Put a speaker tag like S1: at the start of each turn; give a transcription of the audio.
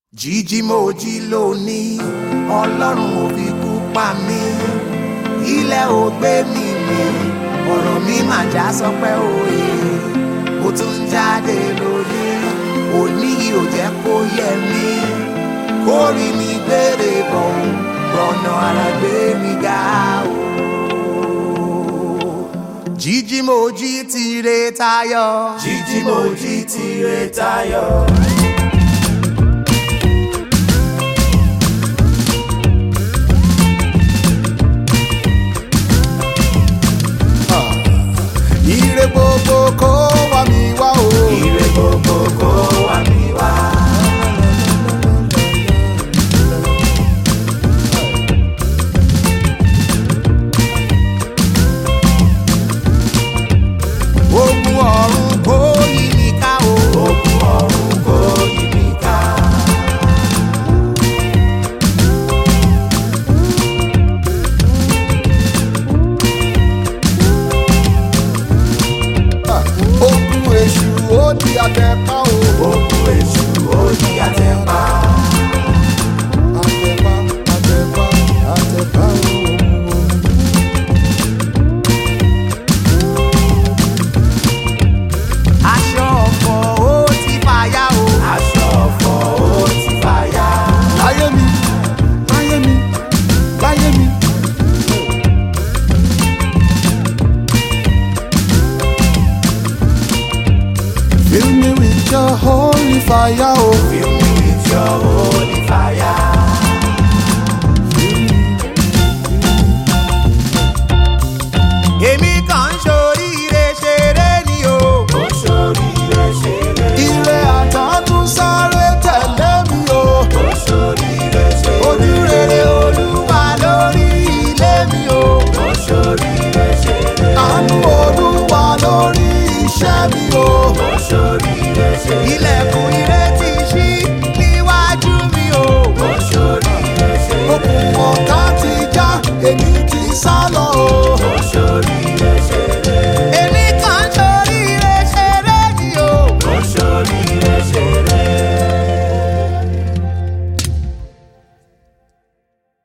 S1: jíjí mo jí lónìí ọlọ́run ò fi kú pa mí ilẹ̀ ò gbé mi mì ọ̀rọ̀ mi mà já sọpẹ́ òye mo tún ń jáde lónìí òní yìí ò jẹ́ kó yẹ mí kórì mi gbére bọ̀ gbọ̀nà ara gbé mi ga o. jíjí mo jí tire tayọ.
S2: jíjí mo jí tire tayọ.